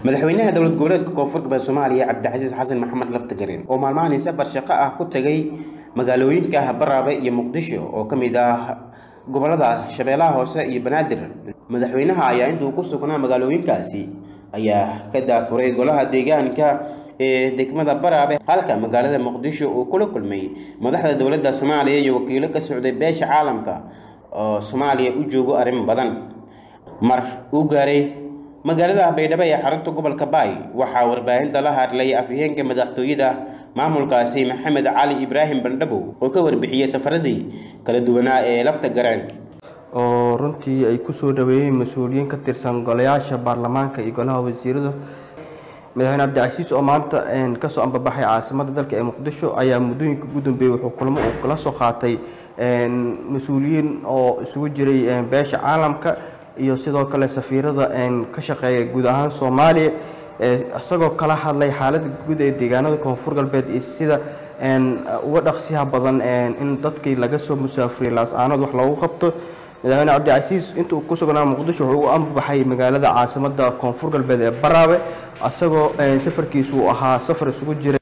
madaxweynaha dowlad goboleedka koonfur galbeed soomaaliya cabdicasiis xasan maxamed laftagareen oo maalmahani safar shaqo ah ku tagay magaalooyinka baraabe iyo muqdisho oo ka mid ah gobolada shabeellaha hoose iyo banaadir madaxweynaha ayaa intuu ku sugnaa magaalooyinkaasi ayaa ka daafuray golaha deegaanka ee degmada baraabe halka magaalada muqdisho uu kula kulmay madaxda dowladda soomaaliya iyo wakiilo ka socday beesha caalamka oo soomaaliya u joogo arrimo badan mar uu gaaray magaalada baydhabo ee xarunta gobolka baay waxaa warbaahinta la hadlay afhayeenka madaxtooyada maamulkaasi maxamed cali ibraahim bandhabow oo ka warbixiyey safaradii kala duwanaa ee lafta gareen oo runtii ay ku soo dhaweeyeen mas-uuliyiin ka tirsan golayaasha baarlamaanka iyo golaha wasiirada madaxweyne cabdicasiis oo maanta kasoo ambabaxay caasimada dalka ee muqdisho ayaa muddooyinka ugu dambeeyey wuxuu kulmo uu kala soo qaatay mas-uuliyiin oo isugu jiray beesha caalamka iyo sidoo kale safiirada ka shaqeeya guud ahaan soomaaliya isagoo kala hadlay xaaladda guud ee deegaanada koonfur galbeed iyo sida uga dhaqsiyaha badan in dadkii laga soo musaafuriyay laas-aanood wax loogu qabto madaxweyne cabdicasiis inta uu ku sugnaa muqdisho wuxuu u ambabaxay magaalada caasimada koonfur galbeed ee baraabe isagoo safarkiisu uu ahaa safar isugu jiray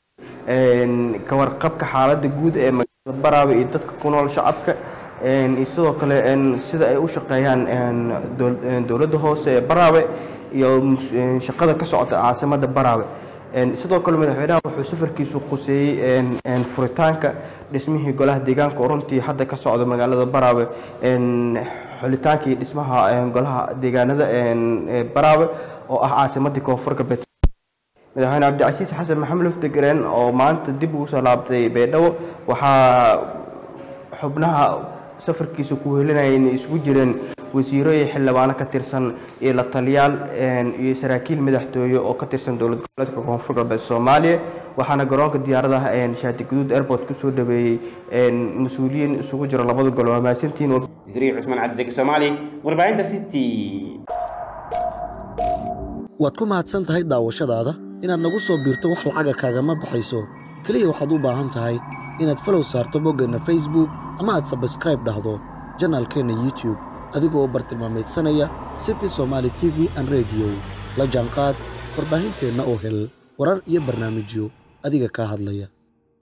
kawarqabka xaaladda guud ee magaalada baraabe iyo dadka ku nool shacabka iyo sidoo kale sida ay u shaqeeyaan dowladda hoose ee baraabe iyo shaqada ka socota caasimada baraabe sidoo kale madaxweynaha wuxuu safarkiisu quseeyey furitaanka dhismihii golaha deegaanka oo runtii hadda ka socda magaalada baraabe xulitaanka iyo dhismaha golaha deegaanada baraabe oo ah caasimadii koonfur galbeed madaxweyne cabdicasiis xasan maxamed laftagareen oo maanta dib ugu soo laabtay baydhabo waxaa xubnaha safarkiisa ku helinaya inay isugu jireen wasiiro iyo xildhibaano ka tirsan iyo la taliyaal iyo saraakiil madaxtooye oo ka tirsan dowlad goboleedka koonfur galbeed soomaaliya waxaana garoonka diyaaradaha shaati guduud airport kusoo dhaweeyey mas-uuliyiin isugu jiro labada gol waa mahadsantihiin zikriya cusmaan cabdisaki soomaali warbaahinta city waad ku mahadsan tahay daawashadaada inaad nagu soo biirto wax lacaga kaagama baxayso keliya waxaad u baahan tahay inaad falow saarto boggeenna facebook ama aad sabskraib dhahdo janaalkeenna youtube adigoo bartilmaameedsanaya city somaali t v an rediyo la jaanqaad warbaahinteenna oo hel warar iyo barnaamijyo adiga kaa hadlaya